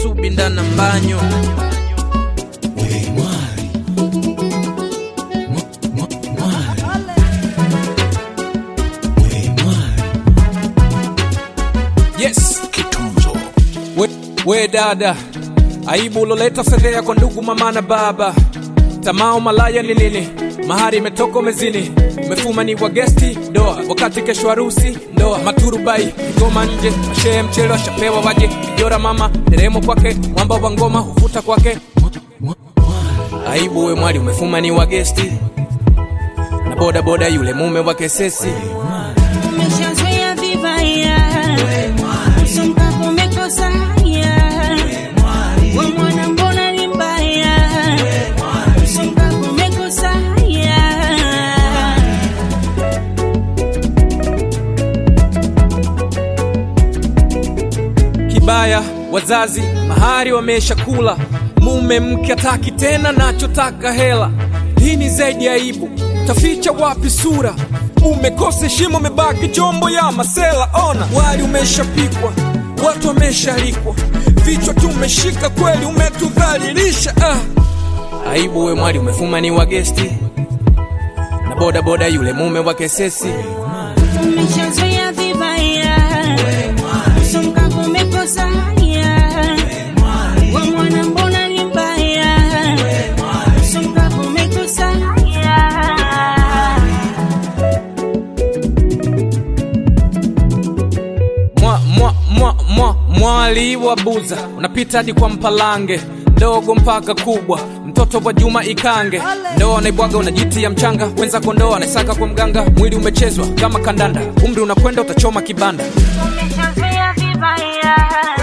subi ndana mbanyo We mwari. Mwa- mwa- mwari. We mwari. yes Kitunzo. we, we dada aibu uloleta fedhea kwa ndugu mama na baba tamao malaya ni nini mahari imetoka umezini umefuma ni wa gesti doa wakati kesho harusi ndoa maturubai ngoma nje mashehe mchele washapewa waje kijora mama deremo kwake mwamba wa ngoma huvuta kwake Mwa- mwari. aibu we mwali umefuma ni wa gesti na boda boda yule mume wa kesesi Umeshazoea vibaya, usumbufu umekosa haya. We mwana mbona ni mbaya, usumbufu umekosa haya. kibaya wazazi mahari wamesha kula mume mke ataki tena nachotaka hela hii ni zaidi ya aibu taficha wapi sura umekosa heshima umebaki chombo ya masela ona wali umeshapikwa watu wameshalikwa vichwa tumeshika kweli umetudhalilisha ah. aibu we mwali umefuma ni wa gesti na boda boda yule mume wa kesesi Umeshazoea vibaya, usumbufu umekosa haya. We mwana mbona ni mbaya, usumbufu umekosa haya. mwa, mwa, mwa, mwa, mwali wa buza unapita hadi kwa mpalange ndogo mpaka kubwa mtoto wa juma ikange ndoa naibwaga unajitia mchanga wenza kondoa anaisaka kwa mganga mwili umechezwa kama kandanda umri unakwenda utachoma kibanda Umeshazoea vibaya,